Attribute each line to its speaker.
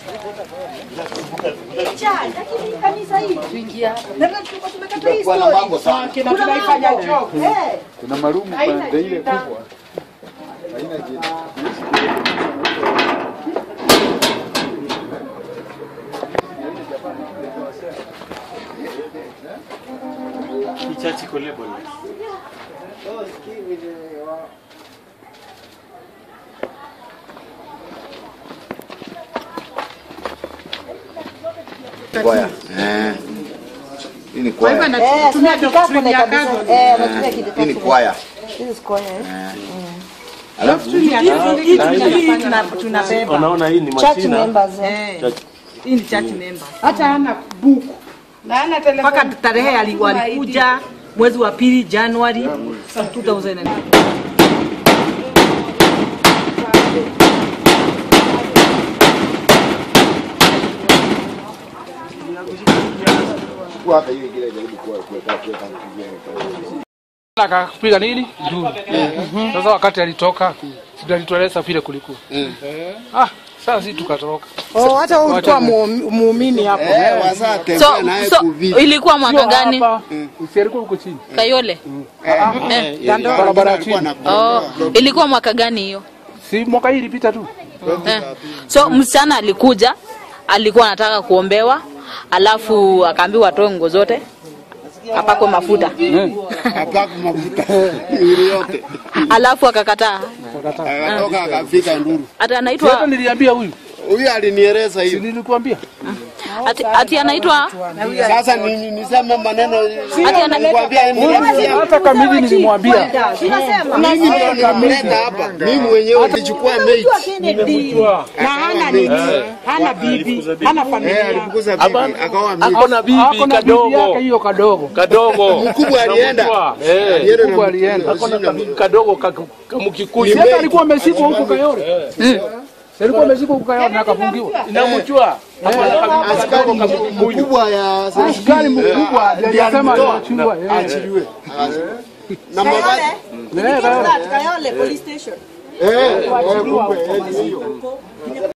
Speaker 1: Kwa na mambo sana.
Speaker 2: Kuna marumu pande ile kubwa. Haina jina.
Speaker 3: Kichachi kolebole.
Speaker 1: Kwaya. Eh. Hii ni kwaya.
Speaker 4: Tumia doctrine ya Catholic.
Speaker 5: Eh, anatumia
Speaker 1: Hii ni
Speaker 5: kidikasi.
Speaker 1: kwaya.
Speaker 5: This is choir, eh?
Speaker 1: Alafu
Speaker 4: Hii tuna- tunabeba.
Speaker 3: Unaona hii ni
Speaker 5: Church
Speaker 3: machina.
Speaker 5: members. eh.
Speaker 4: Eh,
Speaker 3: Church.
Speaker 4: Hii ni church member.
Speaker 6: Hata hana buku. Na hana telefoni.
Speaker 4: Mpaka tarehe ali- walikuja mwezi wa pili Januari 2000
Speaker 1: kwa hata hiyo ingine jaribu kuwa kuweka kuweka mkigeni.
Speaker 7: akapiga nini juu. Sasa wakati alitoka sisi alitueleza vile kulikuwa. Ah, sasa sisi tukatoroka.
Speaker 6: Oh, hata wewe ulikuwa mu- muumini hapo.
Speaker 1: Eh, wasa
Speaker 8: So,
Speaker 1: tembea naye
Speaker 8: so
Speaker 1: kuvipi.
Speaker 8: ilikuwa mwaka
Speaker 7: Sio
Speaker 8: gani?
Speaker 7: hapa, si alikuwa huko chini.
Speaker 8: Kayole.
Speaker 7: Barabara ya chini.
Speaker 8: Oh, ilikuwa mwaka gani hiyo?
Speaker 7: Si mwaka hii ilipita tu.
Speaker 8: Eh. So msichana alikuja, alikuwa anataka kuombewa, alafu akaambiwa atoe nguo zote apakwe mafuta,
Speaker 1: Hapa mafuta mwili yote.
Speaker 8: alafu akakataa.
Speaker 1: Akatoka akafika nduru.
Speaker 8: Ati
Speaker 7: Hata
Speaker 8: anaitwa
Speaker 7: niliambia huyu.
Speaker 1: Huyu alinieleza
Speaker 7: Si
Speaker 1: hiyo.
Speaker 7: nilikwambia.
Speaker 8: ati, ati anaitwa
Speaker 1: Sasa ni niseme maneno
Speaker 8: ati ana,
Speaker 1: nikwambia nilimsikia.
Speaker 7: Hata kamili nilimwambia.
Speaker 1: Mimi ndio nilimleta hapa. Mimi mwenyewe nilichukua mate.
Speaker 6: Na hana nini? Hana bibi, hana
Speaker 1: Eh,
Speaker 6: familia.
Speaker 1: alifukuza bibi akaoa mimi.
Speaker 3: Ako na bibi
Speaker 7: Ako na bibi yake
Speaker 3: kadogo.
Speaker 7: hiyo kadogo.
Speaker 3: Kadogo.
Speaker 1: Mkubwa alienda.
Speaker 3: Mkubwa, eh.
Speaker 1: Alienda na
Speaker 7: Mkubwa alienda.
Speaker 3: Ako na kabibi kadogo ka- kamkikuyu.
Speaker 7: Si hata alikuwa ameshikwa huko Kayole. Si alikuwa ameshikwa huko Kayole na akafungiwa.
Speaker 3: Inamjua. Ako na kabibi kadogo kamkikuyu.
Speaker 1: mkubwa ya
Speaker 7: Askari mkubwa ndiye alisema aliachiliwa. eh.
Speaker 1: achiliwe. Na mabati
Speaker 7: Eh, Kayole.
Speaker 4: Kayole police station.
Speaker 1: eh, eh, kumbe eh, ni hiyo.